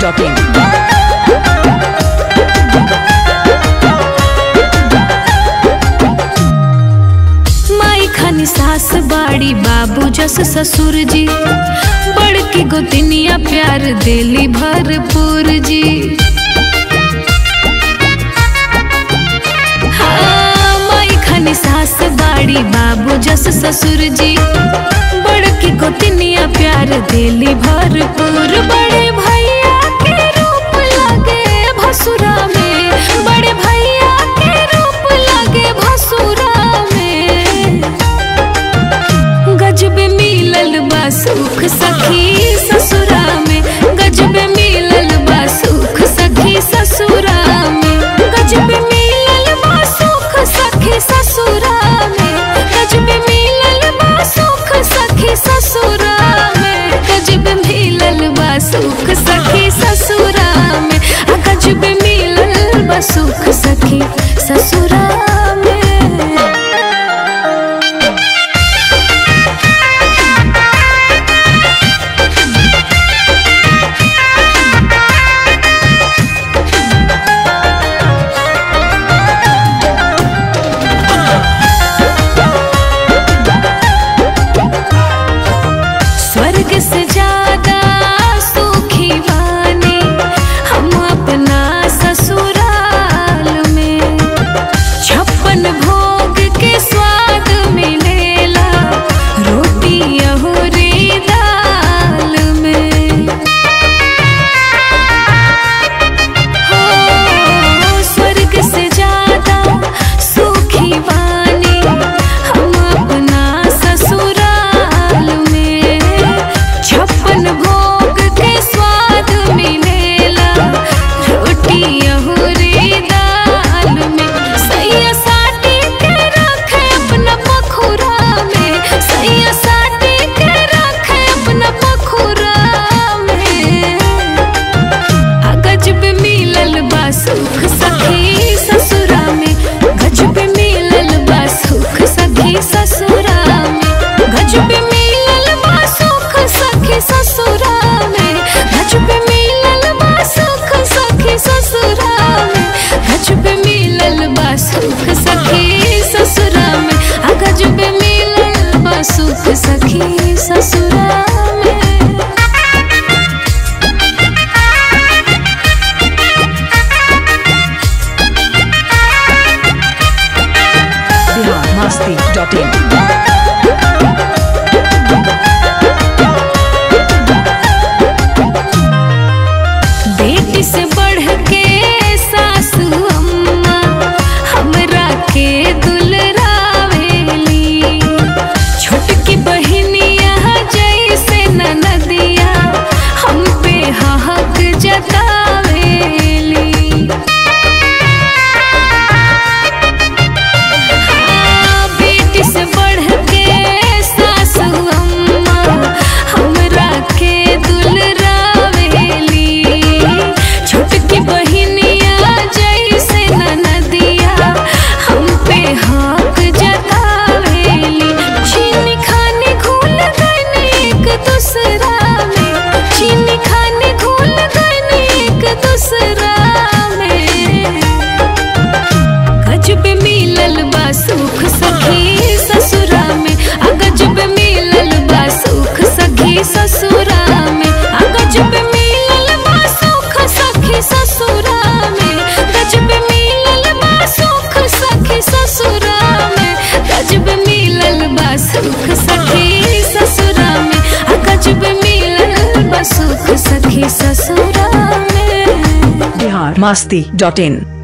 masti.in. माई खानी सास बाड़ी बाबू जस ससुर जी बड़की गोतनिया प्यार देली भरपूर जी हाँ, माई खानी सास बाड़ी बाबू जस ससुर जी बड़की गोतनिया प्यार देली भरपूर बड़े भैया के रूप लगे भसुरा में बड़े भैया के रूप लगे भसुरा में गजब मिलल बा सुख सखी ससुरा में गजब मिलल बा सुख सखी ससुरा में गजब मिलल बा सुख सखी ससुरा में गजब मिलल बा सुख सखी ससुरा में गजब मिलल बा सुख सखी ससुरा में आ गजब मिलल बा सुख सखी ससुरा में स्वर्ग से ज्यादा सुखी वानी हम अपना ससुराल में छप्पन भोग के स्वाद मिलेला रोटी अहुरी दाल में हो स्वर्ग से ज्यादा सुखी वानी हम अपना ससुराल में छप्पन भोग के स्वाद मिलेला रोटी अहुरी दाल में सैया साटी के रखे अपना पखुरा में सैया साटी के रखे अपना पखुरा में आ गजब मिलल बा सुख सखी ससुरा में गजब मिलल बा सुख सखी ससुरा में गजब मिलल बा सुख सखी ससुरा में गजब मिलल बा सुख सखी ससुरा में गजब मिलल बा सुख सखी ससुरा में आ गजब मिलल बा सुख सखी ससुरा में Bihar masti.in. बेटी से बढ़ के सासू अम्मा हमरा के दुलरावेली छोटकी बहिनिया जैसे ननदिया हम पे हक जतावेली हाँ, बेटी से बढ़ के सासू अम्मा हमरा के दुलरावेली छोटकी बहिनिया जैसे ननदिया हम पे हक जतावेली चीनी खाने घुल गई एक दूसरा में चीनी खाने घुल गई एक दूसरा में गजब मिलल बा सुख सखी ससुरा में आ गजब मिलल बा सुख सखी ससुरा में आ गजब मिलल बा सुख सखी ससुरा में गजब मिलल बा सुख सखी ससुरा में गजब मिलल बा सुख सखी ससुरा में आ गजब मिलल बा सुख सखी ससुरा में Bihar masti.in.